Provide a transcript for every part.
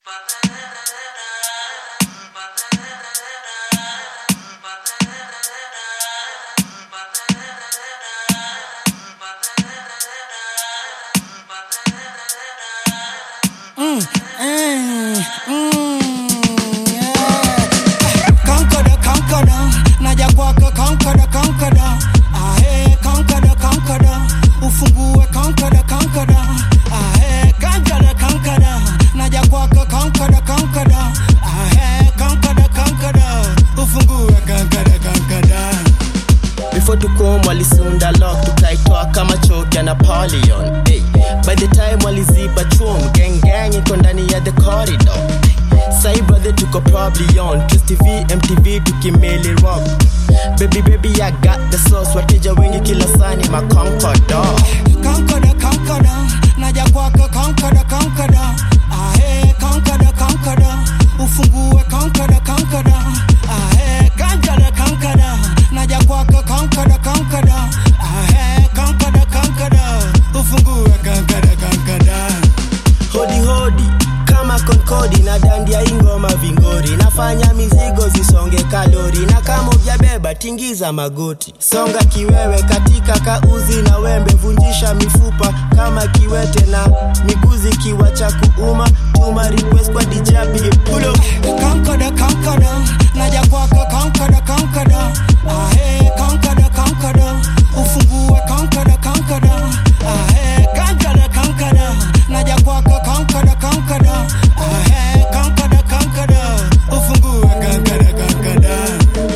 Conqueror, conqueror, naja kwako conqueror, conqueror. Ahe, conqueror, conqueror, ufungue conqueror, conqueror. Ahe, conqueror, conqueror, naja kwako conqueror, conqueror. Ahe, conqueror, conqueror, ufungue conqueror, conqueror. before tukom walisunda lock tukaitoa kama choki ya napoleon hey. by the time waliziba chum gengeng iko ndani ya the corridor sai brother tuko probably on Twist tv mtv tukimeli rock baby baby i got the sauce wateja wengi kila sani maconcordo Conqueror, conqueror, naja kwako conqueror, conqueror. Ahe, conqueror, conqueror, ufungue conqueror, conqueror. Ahe, conqueror, conqueror, naja kwako conqueror, conqueror. Ahe, conqueror, conqueror, ufungue conqueror, conqueror. hodi hodi kama konkodi na dandia ingoma vingori nafanya mizigo zisonge kalori na kama ujabeba tingiza magoti songa kiwewe katika kauzi na wembe vunjisha mifupa kama kiwete na miguzi kiwa cha kuuma tuma request kwa dijapige pulo Conqueror, conqueror, naja kwako conqueror, conqueror. Ahe, conqueror, conqueror, ufungue conqueror, conqueror. Ahe, conqueror, conqueror, naja kwako conqueror, conqueror. Ahe, conqueror, conqueror, ufungue conqueror, conqueror.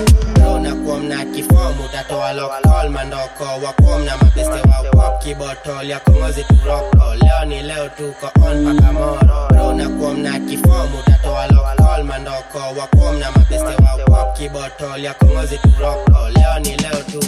Rona kuwa mna kifomu utatoa lokol mandoko wakuwa mna mabeste wa pop kibotol ya kongozi turoko leo ni leo tuko on paka moro Rona kuwa mna kifomu utatoa lokol mandoko wakuwa mna mabeste wa pop kibotol ya kongozi turoko leo ni leo tuko